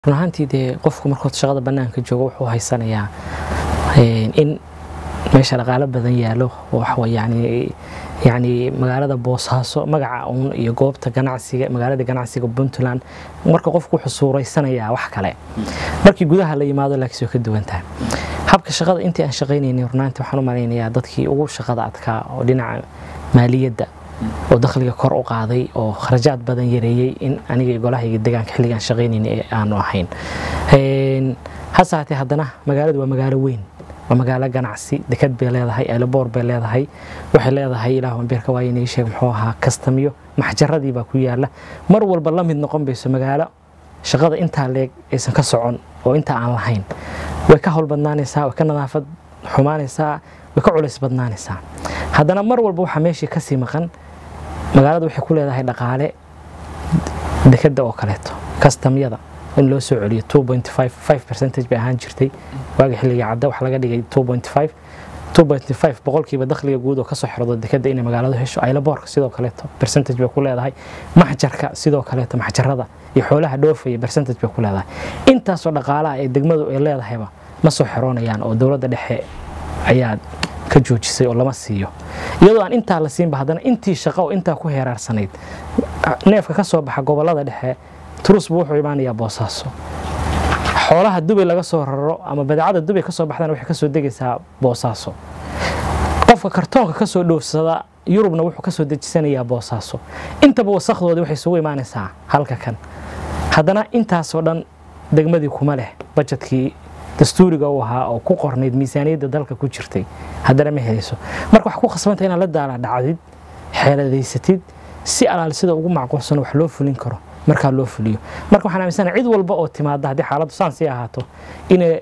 run ahaantii dee qofku markood shaqada bannaanka joogo wuxuu haysanayaa in meesha dhaqaalo badan yaalo oo yani yani magaalada boosaaso magaca uun iyo goobta ganacsiga magaalada ganacsiga puntland marka qofku wuxuu suuraysanayaa wax kale markii gudaha la yimaado laakiin way ka duwan tahay habka shaqada intii aan shaqaynaynay runaantii waxaan u malaynayaa dadkii ugu shaqada adkaa oo dhinaca maaliyadda oo dakhliga kor u qaaday oo kharajaad badan yareeyey in aniga golahayga deegaanka xilligaan shaqaynayna aanu ahayn hase haatee haddana magaaladu waa magaalo weyn waa magaalo ganacsi dekad bay leedahay eelaboor bay leedahay waxay leedahay ilaah wambeerka waa inay sheeg muxuu ahaa kastamyo maxjaradii baa ku yaala mar walba la mid noqon bayso magaalo shaqada intaa leeg aysan ka socon oo intaa aan lahayn way ka howl badnaanaysaa way ka nadaafad xumaanaysaa way ka culays badnaanaysaa haddana mar walba waxaa meeshii kasii maqan magaalada waxay ku leedahay dhaqaale dekada oo kaleeto kastamyada in loo soo celiyo percentage bay ahaan jirtay waagi xilliga cadda wax laga dhigay boqolkiiba dakhliga guud oo kasoo xirdo dekada inay magaaladu hesho aylaboorka sidoo kaleeto percentage bay ku leedahay maxjarka sidoo kaleeto maxjarada iyo xoolaha dhoofaya percentage bay ku leedahay intaasoo dhaqaalaha ee degmadu ay leedahayba ma soo xiroonayaan oo dowladda dhexe ayaa ka joojisay oo lama siiyo iyadoo aan intaa la siinba haddana intii shaqo oo intaa ku heeraarsanayd neefka ka soo baxa gobolada dhexe turusbu wuxuu imaanayaa boosaaso xoolaha dubay laga soo raro ama badeecada dubay kasoo baxdana waxay kasoo degaysaa boosaaso qofka kartoonka kasoo dhoofsada yurubna wuxuu kasoo dejisanayaa boosaaso intaba wasakdoodii waxay isugu imaanaysaa halka kan haddana intaasoo dhan degmadii kuma leh bajetkii dastuuriga u ahaa oo ku qornayd miisaaniyadda dalka ku jirtay haddana ma helayso marka wax ku khasbanta inaad la daala dhacdid xeeladaysatid si alaal sida ugu macquulsan wax loo fulin karo markaa loo fuliyo marka waxaan aaminsana cid walba oo timaada haddii xaaladdu saan sii ahaato inay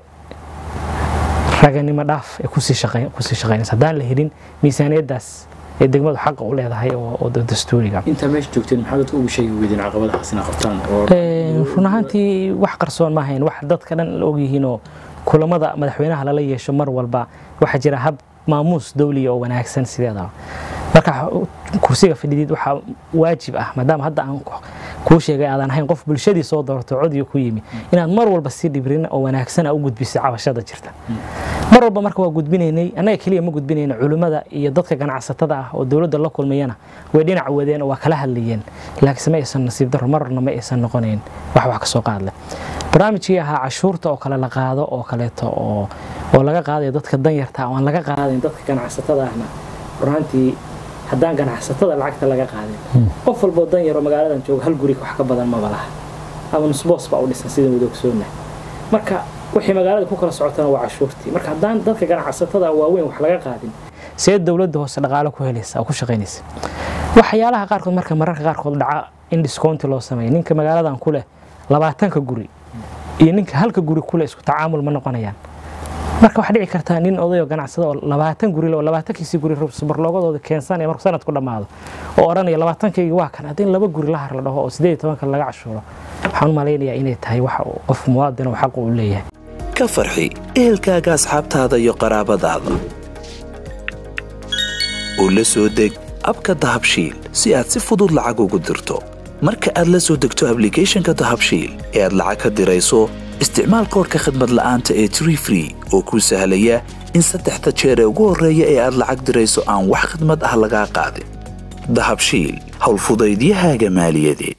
raganimo dhaaf ay kusii shaqaynaysa haddaan la helin miisaaniyaddaas ee degmadu xaqa u leedahay oo dastuuriga intaa meesha joogteen maxaa dadka ugu sheegi weydeen caqabadahaas inaa qabtaan run ahaantii wax qarsoon ma ahayn wax dadka dhan la ogyihiinoo kulamada madaxweynaha lala yeesho mar walba waxaa jira hab maamuus dowliya oo wanaagsan sideedaba marka kursiga fadhidiid waxaa waajib ah maadaama hadda aan kuu sheegay aadan ahayn qof bulshadii soo doorto codiga ku yimi inaad mar walba si dhibrin oo wanaagsan u gudbiso cabashada jirta mar walba marka waa gudbinaynay annaga keliya ma gudbinayna culimmada iyo dadka ganacsatada ah oo dowladda la kulmayana way dhinac wadeen oo waa kala hadlayeen laakiinse ma aysan nasiib daro marna ma aysan noqonayn wax wax kasoo qaadle barnaamijkii ahaa cashuurta oo kale la qaado oo kaleeto oo oo laga qaadayo dadka danyarta oo aan laga qaadayn dadka ganacsatada ahna runaantii haddaan ganacsatada lacagta laga qaadin qof walboo dan yaroo magaaladan jooga hal guri wax ka badan maba laha ama nusboos baa u dhisan sidaan wada ogsoonna marka wixii magaalada ku kala socotana waa cashuurtii marka haddaan dadka ganacsatada waaweyn wax laga qaadin see dowladda hoose dhaqaalo ku helaysa oo ku shaqaynaysa waxyaalaha qaarkood marka mararka qaarkood dhaca in discounti loo sameeyo ninka magaaladan ku leh labaatanka guri iyo ninka halka guri ku leh isku tacaamul ma noqonayaan marka waxaa dhici kartaa nin odayo ganacsada oo labaatan guri oo labaatankiisii guri subarloogadooda keensanaya markuu sanadku dhammaado oo odhanaya labaatankaygi waa kan haddii laba guri la har la dhaho oo sideed iyo tobanka laga cashuuro waxaan u malaynayaa inay tahay waxa qof muwaadin oo xaq uu leeyahay ka farxi ehelkaaga asxaabtaada iyo qaraabadaada oo la soo deg abka dahabshiil si aad si fudud lacag ugu dirto marka aad la soo degto ablicathonka dahabshiil ee aad lacag ka dirayso isticmaal koorka khadmad la'aanta ee tree free oo kuu sahlaya in saddexda jeer ee ugu horreeya ee aad lacag dirayso aan wax khadmad ah lagaa qaadin dahabshiil howlfudaydiyahaaga maaliyadeed